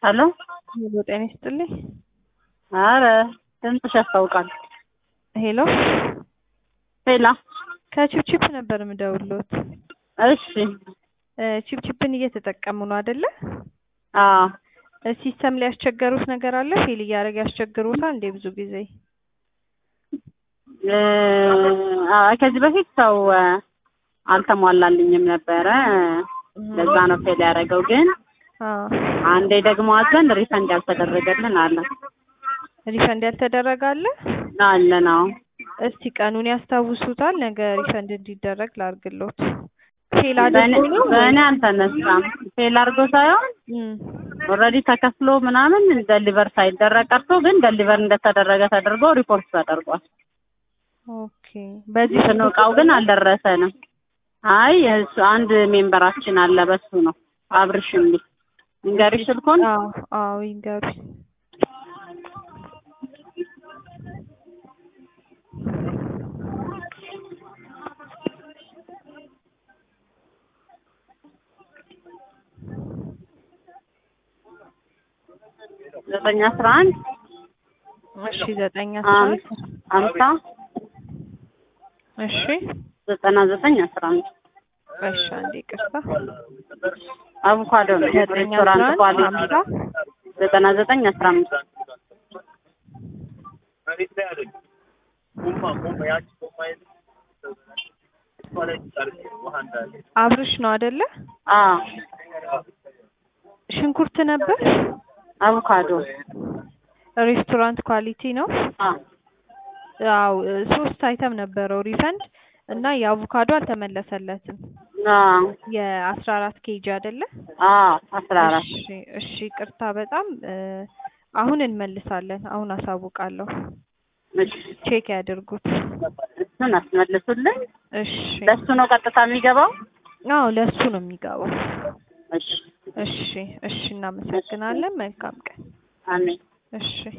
ሄሎ ሄሎ ጤና ይስጥልኝ። አረ ድምፅሽ ያስታውቃል። ሄሎ ሄላ ከቺፕቺፕ ነበር የምደውልዎት። እሺ እ ቺፕቺፕን እየተጠቀሙ ነው አይደለ? አዎ እ ሲስተም ላይ ያስቸገሩት ነገር አለ? ፌል እያደረገ ያስቸግሩታል እንዴ ብዙ ጊዜ? እ አይ ከዚህ በፊት ሰው እ አልተሟላልኝም ነበረ ለዛ ነው ፌል ያደረገው። ግን አዎ አንዴ ደግሞ አዘን ሪፈንድ ያልተደረገልን አለ ሪፈንድ ያልተደረገ አለ? አለ ነው እስቲ ቀኑን ያስታውሱታል? ነገ ሪፈንድ እንዲደረግ ላድርግልዎት። ፌል በእኔ አድርጎ ነው በእኔ አልተነሳም። ፌል አድርጎ ሳይሆን እም ኦልሬዲ ተከፍሎ ምናምን ደሊቨር ሳይደረግ ቀርቶ ግን ደሊቨር እንደተደረገ ተደርጎ ሪፖርት ተደርጓል። ኦኬ በዚህ እንትኑ እቃው ግን አልደረሰንም። አይ እሱ አንድ ሜምበራችን አለ በሱ ነው አብርሽ የሚል እንገሪሽ ስልኮን አዎ አዎ ይንገሩኝ። ዘጠኝ አስራ አንድ እሺ ዘጠኝ አስራ አንድ ሀምሳ እሺ ዘጠና ዘጠኝ አስራ አንድ እሺ አንዴ ይቅርታ አቮካዶ ነው ዘጠኝ አስራ ሬስቶራንት አንድ ኳሊቲ ሀምሳ ዘጠና ዘጠኝ አስራ አምስት አብርሽ ነው አይደለ? አዎ ሽንኩርት ነበር። አቮካዶ ሬስቶራንት ኳሊቲ ነው። አዎ አው ሶስት አይተም ነበረው ሪፈንድ እና የአቮካዶ አልተመለሰለትም። አዎ የአስራ አራት ኬጂ አይደለ? አዎ አስራ አራት እሺ እሺ ይቅርታ በጣም እ አሁን እንመልሳለን። አሁን አሳውቃለሁ። እሺ ቼክ ያድርጉት። እሱን አስመልሱልኝ። እሺ ለሱ ነው ቀጥታ የሚገባው? አዎ ለሱ ነው የሚገባው። እሺ እሺ እሺ እናመሰግናለን። መልካም ቀን። አሜን። እሺ